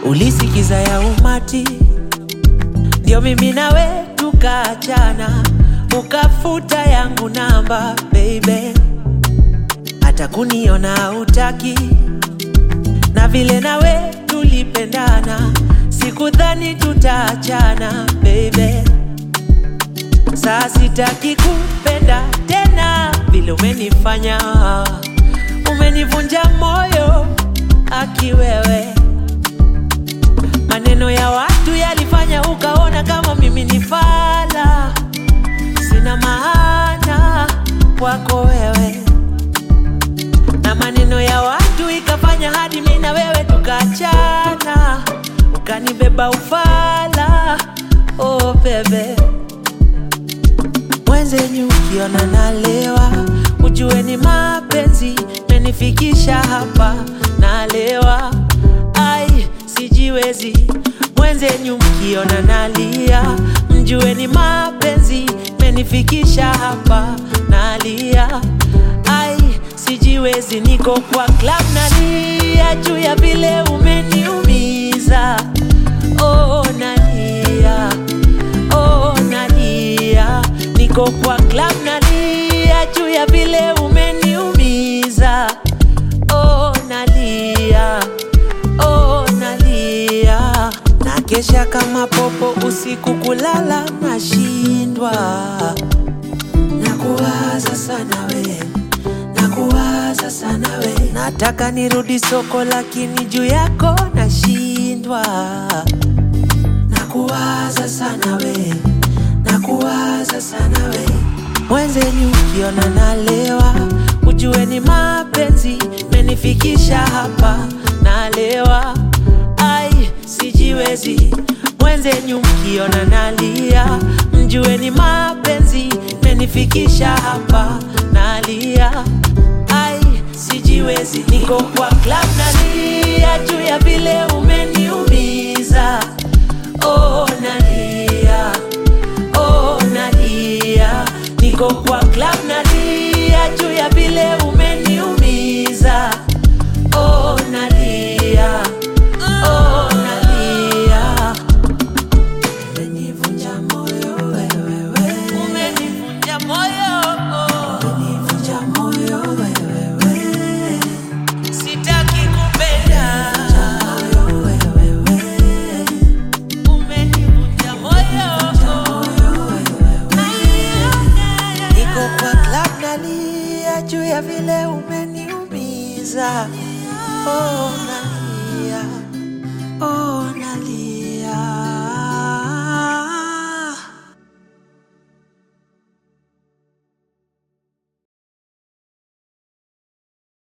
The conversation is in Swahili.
ulisikiza ya umati, ndio mimi nawe tukaachana, ukafuta yangu namba baby, hata kuniona utaki, na vile nawe tulipendana, sikudhani tutaachana baby. Saa sitaki kupenda tena vile umenifanya, umenivunja moyo aki wewe. Maneno ya watu yalifanya ukaona kama mimi ni fala, sina maana kwako wewe, na maneno ya watu ikafanya hadi mimi na wewe tukaachana, ukanibeba ufala. Oh bebe mwenzenyu ukiona nalewa, ujue ni mapenzi menifikisha hapa, nalewa ai sijiwezi. Mwenzenyu mkiona nalia, mjue ni mapenzi menifikisha hapa, nalia ai sijiwezi. Niko kwa club nalia juu ya vile umeniumiza, oh nalia oh nalia, niko kwa club nalia juu ya vile umeniumiza. Oh nalia, oh nalia, na kesha kama popo usiku kulala nashindwa, nakuwaza sana we, nakuwaza sana we, nataka nirudi soko lakini juu yako nashindwa nakuwaza sana we, nakuwaza sana we. Mwenzenyu ukiona nalewa, ujue ni mapenzi menifikisha hapa, nalewa ai sijiwezi. Mwenzenyu mkiona nalia, mjue ni mapenzi menifikisha hapa, nalia ai sijiwezi. Niko kwa club nalia juu ya vile umeniumiza oh nalia, oh nalia, niko kwa club nalia juu ya vile umeniumiza. Oh nalia, oh nalia, umenivunja moyo wewe, wewe. umenivunja moyo, umenivunja moyo wewe, wewe. sitaki kupenda moyo wewe, wewe. Umenivunja moyo. Niko kwa club nalia juu ya vile umeniumiza. Oh, nalia. Oh, nalia.